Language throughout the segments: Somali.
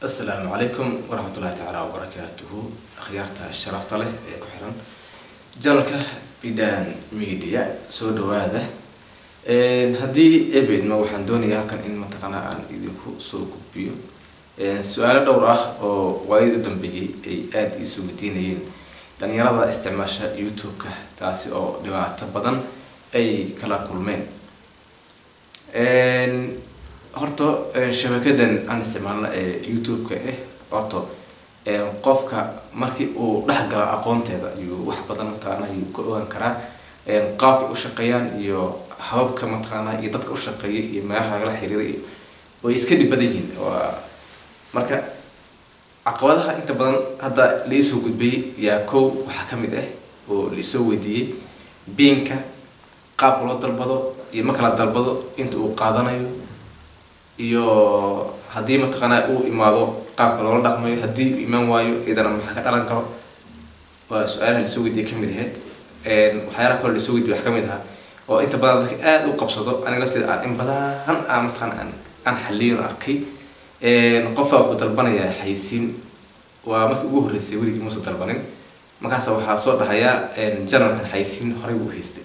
asalaamu calaykum waraxmatullahi tacaala wabarakaatuhu akhyaarta sharafta leh ee ku xiran janalka bidan media soo dhawaada haddii ebedma waxaan doonayaa halkan in mataqaanaa aan idinku soo gudbiyo su-aalo dhowr ah oo waayadii u dambeeyey ay aada iisoo weydiinayeen dhalinyarada isticmaasha youtube-ka taasi oo dhibaato badan ay kala kulmeen horta shabakadan aan isticmaalna ee youtube-ka ah horta qofka markii uu dhex galo aqoonteeda ayuu wax badan mataqaana ayuu ka ogaan karaa qaabkay u shaqeeyaan iyo hababka mataqaana iyo dadka u shaqeeya iyo meelaha lagala xiriira iyo way iska dhib badan yihiin marka caqabadaha inta badan hadda laisoo gudbiyey yaa kow waxaa kamid ah oo laisoo weydiiyey biinka qaabka loo dalbado iyo ma kala dalbado inta uu qaadanayo iyo haddii mataqaanaa uu imaado qaabka loola dhaqmayo haddii uu imaan waayo iyadana maxaa ka dhalan karo waa su-aalaha lasoo weydiye kamid ahayd waxyaalaha kaloo lasoo weydiye wax kamid ahaa oo inta badan dadka aada u qabsado aniga lafteeda aan in badan aan mataqaana aan aan xaliyon arkay qofbaa wuxuu dalbanayaa xaysiin waa markii ugu horreysay weligii muusa dalbanin markaasa waxaa soo dhahayaa janalkan xaysiin horey buu haystay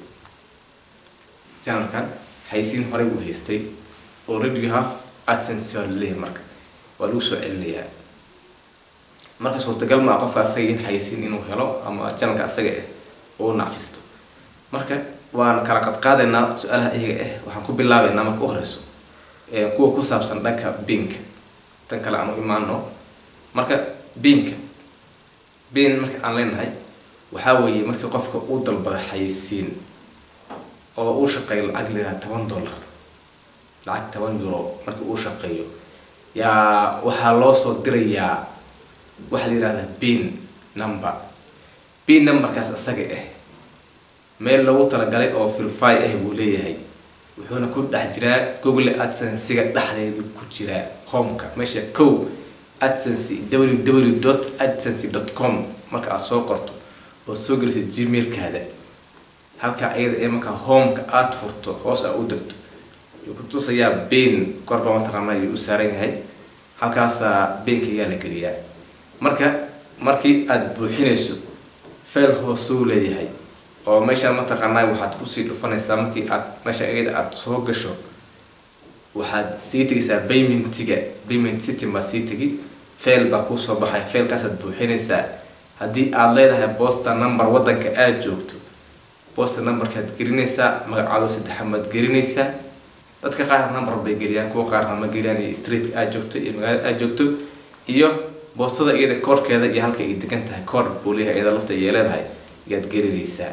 janalkan xaysiin horey buu haystay already you have adsense baa laleeyahay marka waa lagu soo celinayaa marka suurtagal maa qofka asaga in xaysiin inuu helo ama janalka asaga ah uu nacfisto marka waan kala qadqaadaynaa su-aalaha iyaga ah waxaan ku bilaabeynaa marka u horeyso kuwa ku saabsan dhanka biinka tan kale aan u imaano marka biinka biin marka aan leenahay waxaa weeye markii qofka uu dalbada xaysiin oo uu shaqeeyo lacag layidhaha toban dollar lacag toban euro markii uu shaqeeyo yaa waxaa loo soo dirayaa waxaa la yihahdaa biin number biin numberkaas isaga ah meel loogu talagalay oo firfy ah buu leeyahay wuxuuna ku dhex jiraa google adsensiga dhexdeedu ku jiraa homeka meesha kow adsense www dot adsense dot com marka aada soo qorto oo soo gelisa gmailkaada halkaa iyada ee markaa homeka aada furto hoos aa u degto yuu ku tusayaa bain korba mataqaana ayuu u saaran yahay halkaasaa bainka ayaa la geliyaa marka markii aada buuxinayso fail hoosuu leeyahay oo meeshaan mataqaanaa waxaad kusii dhufanaysaa markii aad meesha iyada aada soo gasho waxaad sii tegaysaa baymentiga bayment system baa sii tegi fail baa kuusoo baxay failkaasaad buuxinaysaa haddii aada leedahay bosta number waddanka aada joogto bosta numberkaad gelinaysaa magacaado saddexaad baad gelinaysaa dadka qaar number bay geliyaan kuwa qaarna ma geliyaan iyo streetka aada joogto iyo magaalada aada joogto iyo boostada iyada koorhkeeda iyo halka ay degan tahay koor buuliyaha iyada lafta iyo leedahay ayaad gelinaysaa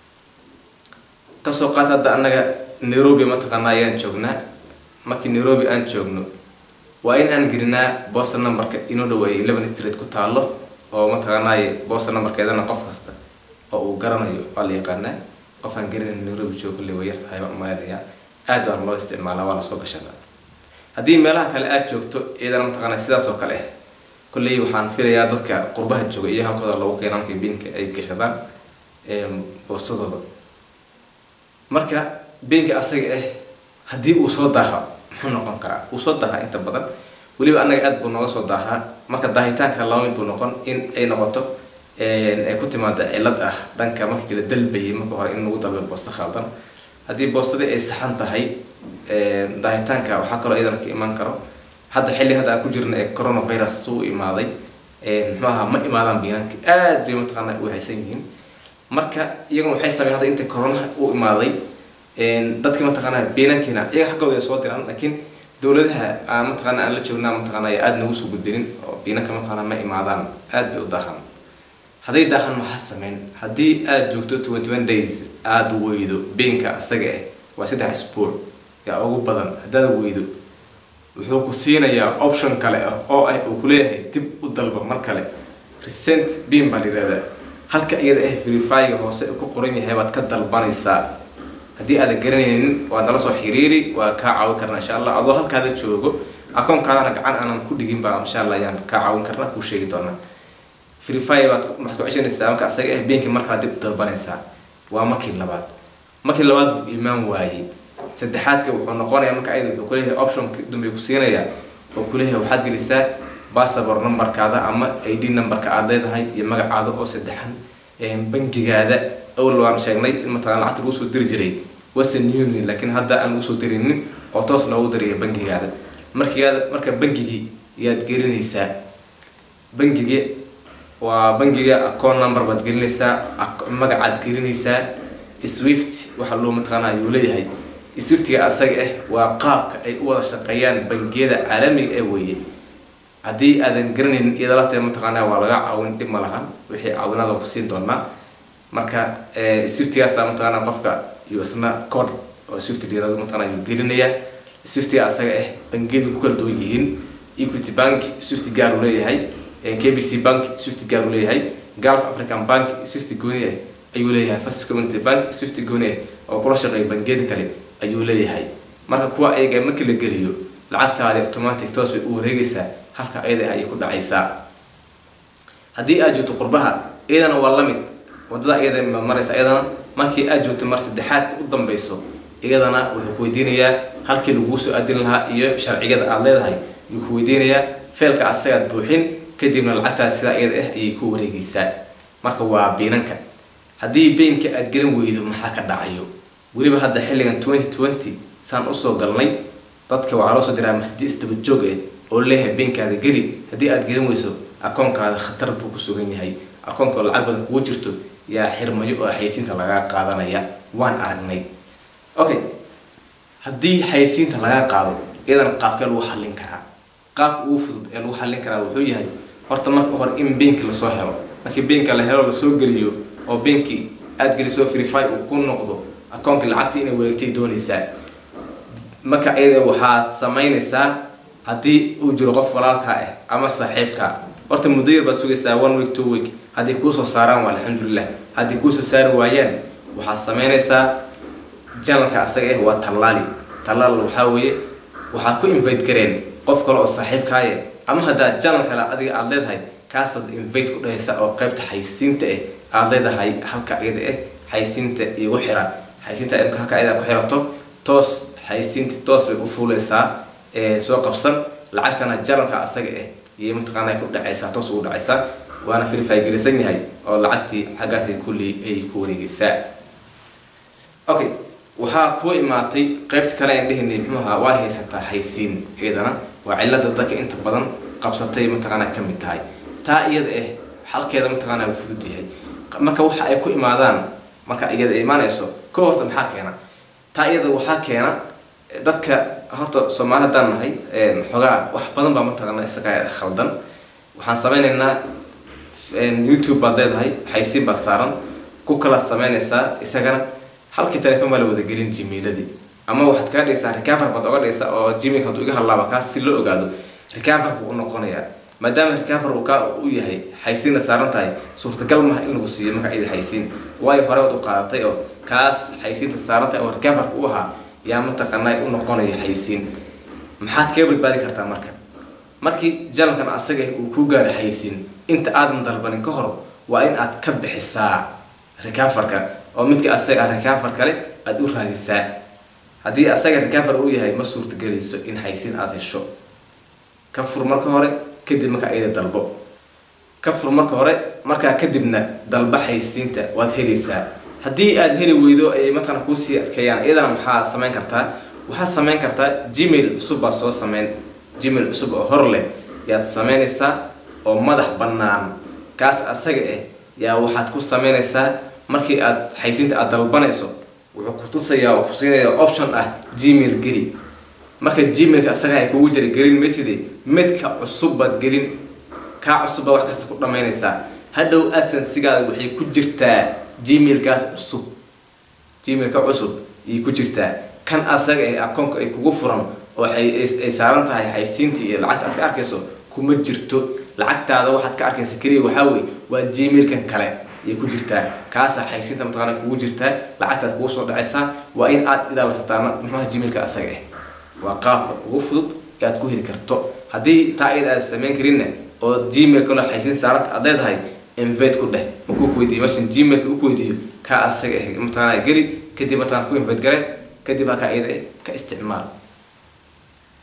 kasoo qaata hadda annaga nairobi mataqaanaa ayaan joognaa markii nairobi aan joogno waa in aan gelinaa bosta numberka inoo dhaweeyay eleven street ku taalo oo mataqaanaaye bosta numberkeedana qof kasta oo uu garanayo waa la yaqaanaa qof aan garanayn nairobi joogo le way yar tahay baan umaleynaya aad baan loo isticmaalaa waa lasoo gashadaa haddii meelaha kale aada joogto iyadana mataqaana sidaas oo kale ah kolley waxaan filayaa dadka qurbaha jooga iyo halkooda lagu keena markay biinka ay gashadaan boosadooda marka biinka asaga ah haddii uu soo daaha muxuu noqon karaa uu soo daahaa inta badan weliba annaga aada buu nooga soo daahaa marka daahitaanka laba mid buu noqon in ay noqoto ay ku timaada cilad ah dhanka markii la dalbayay marka hore in lagu dalbay boosto khaldan haddii boostadii ay saxan tahay daahitaanka waxaa kaloo iyadana ka imaan karo hadda xilli hadda aan ku jirna ee coronavirus suu imaaday muxuu ahaa ma imaadaan biinanka aada bay mataqaana u haysan yihiin marka iyaguna waxay sameyn hadda inta coronaha u imaaday dadki mataqaana biinankiina iyaga xaggooda ay soo diraan laakiin dowladaha aan mataqaana aan la joognaa mataqaana aada nagu soo gudbinin oo biinanka mataqaana ma imaadaan aada bay u daahan hadday daahan maxaa sameyn haddii aada joogto twenty one days aada weydo biinka isaga ah waa saddex isbuuc yaa ugu badan haddaad weydo wuxuu ku siinayaa option kale ah oo ah uu kuleeyahay dib u dalba mar kale recent beam baa la yihahdaa halka iyada ah verifyga hoose ku qoran yahay baad ka dalbanaysaa haddii aadan garanaynin waad nala soo xiriiri waa kaa caawin karnaa insha allah adoo halkaada joogo akoonkaadana gacan aanan ku dhigin baa insha allah ayaan kaa caawin karnaa kuu sheegi doonaa verify baad waxaad ku ceshanaysaa marka asaga ah beenki mar kale dib u dalbanaysaa waa markii labaad markii labaad buu imaan waayey saddexaadka wuxuu noqonayaa marka ayada wuxuu kuleeyahay optionka dambe ku siinayaa oo kuleeyahay waxaad gelisaa passport numberkaada ama id numberka aad leedahay iyo magacaada oo saddexan bangigaada awal waan sheegnay in mataqana lacagta lagu soo diri jiray western union laakiin hadda aan lagu soo dirinin oo toos loogu dirayo bangigaada markigaada marka bangigii ayaad gelinaysaa bangigi waa bangiga account number baad gelinaysaa magacaad gelinaysaa swift waxa loo mataqaana ayuu leeyahay swiftiga asaga ah waa qaabka ay u wada shaqeeyaan bangiyada caalamiga ee weeye haddii aadan garanaynin iyada lafteeda mataqaana waa laga caawin dhib ma lahan wixii caawinaada ku siin doonaa marka swiftigaasa mataqaana qofka iyo isna code oo swift dhirado mataqaana ayuu gelinayaa swiftiga asaga ah bangiyadu ku kala duwan yihiin equity bank swift gaar uu leeyahay kbc bank swift gaar uu leeyahay gulf african bank swift gooni ah ayuu leeyahay first community bank swift gooni ah oo kula shaqeeya bangiyada kale ayuu leeyahay marka kuwa ayaga markii la geliyo lacagtaadi automatic toos bay u wareegaysaa halka ayada ayay ku dhacaysaa haddii aad joogto qurbaha iyadana waa lamid wadada iyada maraysa iyadana markii aad joogto mar saddexaadka u dambeyso iyadana wuxuu ku weydiinayaa halkii laguu soo aadin lahaa iyo sharcigada aada leedahay ayuu ku weydiinayaa feelka asagaad buuxin kadibna lacagtaas sidaa iyada ah ayay ku wareegaysaa marka waa biinanka haddii beenka aada gelin weydo maxaa ka dhacayo weliba hadda xilligan twenty twenty saan usoo galnay dadka waxaa loo soo diraa masdi isdaba joog ah oo leeyahay beenkaada geli haddii aada gelin weyso akoonkaada khatar buu ku sugan yahay akoonka lacag badan kugu jirto yaa xirmayo oo xaysiinta lagaa qaadanaya waan aragnay okay haddii xaysiinta lagaa qaado iyadana qaabkee lagu xallin karaa qaabka ugu fudud ee lagu xallin karaa wuxuu yahay horta marka hore in beenki lasoo helo markii beenka la helo lasoo geliyo oo beenkii aada geliso verify uu ku noqdo akoonka lacagta inay wareegtay doonaysaa marka iyada waxaad samaynaysaa haddii uu jiro qof walaalkaa ah ama saaxiibkaa horta muddo yar baad sugaysaa one week two week haddii kuusoo saaraan waa alxamdulilah haddii kuusoo saari waayaan waxaad samaynaysaa janalka asaga ah waa tallaali tallaal waxaa weeye waxaad ku invite gareen qof kale oo saaxiibkaaye ama haddaad janal kale adiga aada leedahay kaasaad invite ku dhahaysa oo qaybta xaysiinta ah aada leedahay halka iyada ah xaysiinta igu xira xaysiinta imka halka iyada ku xirato toos xaysiinta toos bay u fuuleysaa soo qabsan lacagtana janalka asaga ah iyo mataqaana ku dhacaysaa toos ugu dhacaysaa waana verify gelisan yahay oo lacagtii xaggaasi kulli ay ku wareegaysaa okay waxaa kuu imaatay qaybta kale aan dhehinay muxuu ahaa waa haysataa haysiin iyadana waa cilada dadka inta badan qabsatay mataqaana ka mid tahay taa iyada ah xalkeeda mataqaana wuu fudud yahay marka waxa ay ku imaadaan marka iyada imaanayso ka horta maxaa keena taa iyada waxaa keena dadka horta soomaali haddaan nahay xoogaa wax badan baa mataqaana isaga khaldan waxaan sameynaynaa youtube baad leedahay xaysiin baad saaran ku kala sameynaysaa isagana halkii telefon baa la wada gelin gmailadii ama waxaad kaa dhigaysaa recover baad oga dhigaysaa oo gmail hadduu iga hadlaaba kaas si loo ogaado recover buu u noqonayaa maadaama recover uu kaa u yahay xaysiinna saaran tahay suurtagal maha in lagu siiyo marka iyada xaysiin waayo hore waad u qaadatay oo kaas xaysiinta saaran tahay oo recoverka u ahaa yaa mataqaanaa u noqonayo xaysiin maxaad kaga badbaadi kartaa marka markii janalkan asaga uu ku gaaro xaysiin inta aadan dalbanin ka hor waa in aad ka bixisaa recoverka oo midka asaga ah recover kale aada u raadisaa haddii asaga recover uu yahay ma suurtagelayso in xaysiin aada hesho ka fur marka hore kadib marka iyada dalbo ka fur marka hore markaa kadibna dalba xaysiinta waad helaysaa haddii aada heli weydo ay mataqana kuusii adkeeyaan iyadana maxaa samayn kartaa waxaad samayn kartaa gmail cusub baad soo sameyn gmail cusub oo hor leh yaad sameynaysaa oo madax bannaan kaas asaga ah yaa waxaad ku sameynaysaa markii aad xaysiinta aada dalbanayso wuxuu ku tusayaa oo ku siinaya option ah gmail geli marka gmailka asaga ay kugu jira gelin mayside midka cusub baad gelin kaa cusub baad wax kasta ku dhamaynaysaa hadhow adsensigaada waxay ku jirtaa gmailkaas cusub gmailka cusub ayay ku jirtaa kan asaga ah akoonka ay kugu furan oo ay saaran tahay xaysiintii iyo lacagta aad ka arkayso kuma jirto lacagtaada waxaad ka arkaysa keliya waxaa weye waa gmailkan kale ayay ku jirtaa kaasaa xaysiinta mataqaana kugu jirtaa lacagtaad kugu soo dhacaysaa waa in aad ilaalasataa muxuaha gmailka asaga ah waa qaabka ugu fudud ee aad ku heli karto haddii taa iyada aad samayn karinna oo gmail kaloo xaysiin saaranta aad leedahay invite ku dheh makuu kuweydiiyo meeshan gmailka u kuweydiiyo kaa asaga ah mataqaana geli kadib mataqana ku invite gare kadib halkaa iyada ah ka isticmaal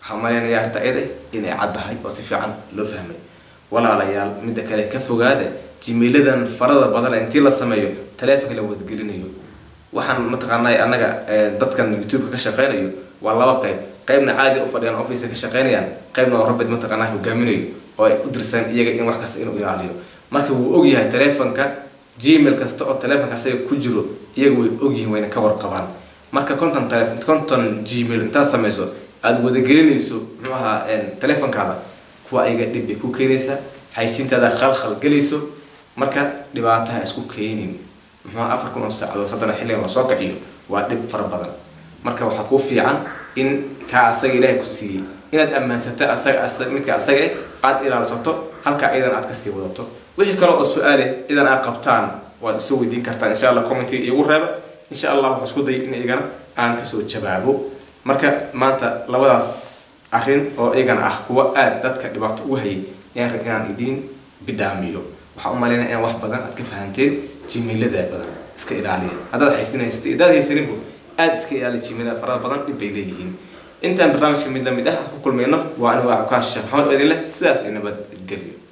waxaan malaynayaa arrinta iyada inay caddahay oo si fiican loo fahmay walaalayaal midda kale ka fogaada jimiiladan farada badan ee intii la sameeyo taleefonka la wadagelinayo waxaan mataqaanaa annaga dadkan youtube-ka ka shaqeynayo waa laba qayb qaybna caadi u fadhiyaan office ka shaqeynayaan qaybna oo rabid mataqaanaa hogaaminayo oo ay u dirsan iyaga in wax kasta inuu ilaaliyo marka wuu ogyahay taleefonka gmail kasta oo taleefonka asaga ku jiro iyaga way ogyihiin wayna ka warqabaan marka conton telefon conton gmail intaad samayso aada wadagelinayso muxuu ahaa taleefonkaada kuwa ayaga dhib bay ku keenaysaa haysiintaada khalkhal gelayso marka dhibaataha isku keenin muxuu afar kun oo saacadood haddana xilligan la soo kaciyo waa dhib fara badan marka waxaa kuu fiican in kaa asaga ilaahay ku siiyey inaad ammaansato asaga midka asaga aada ilaalsato halkaa iyadan aad kasii wadato wixii kale oo su-aale idan aad qabtaan waad isoo weydiin kartaan insha allah commentiga iigu reeba insha allah waxaan isku dayay in iyagana aan kasoo jawaabo marka maanta labadaas arrin oo iyagana ah kuwa aada dadka dhibaato ugu hayay ayaan rag inaan idiin bidhaamiyo waxaan u malaynaya in wax badan aad ka fahanteen jimiilada badan iska ilaaliya haddaad haysin haystay haddaad haysaninbu aada iska ilaaliya jimiilada farada badan dhib bay leeyihiin intaan barnaamijka mid lamid ah ku kulmayno waa anigu waa sheekh maxamed oo idin leh sidaas iyo nabad gelyo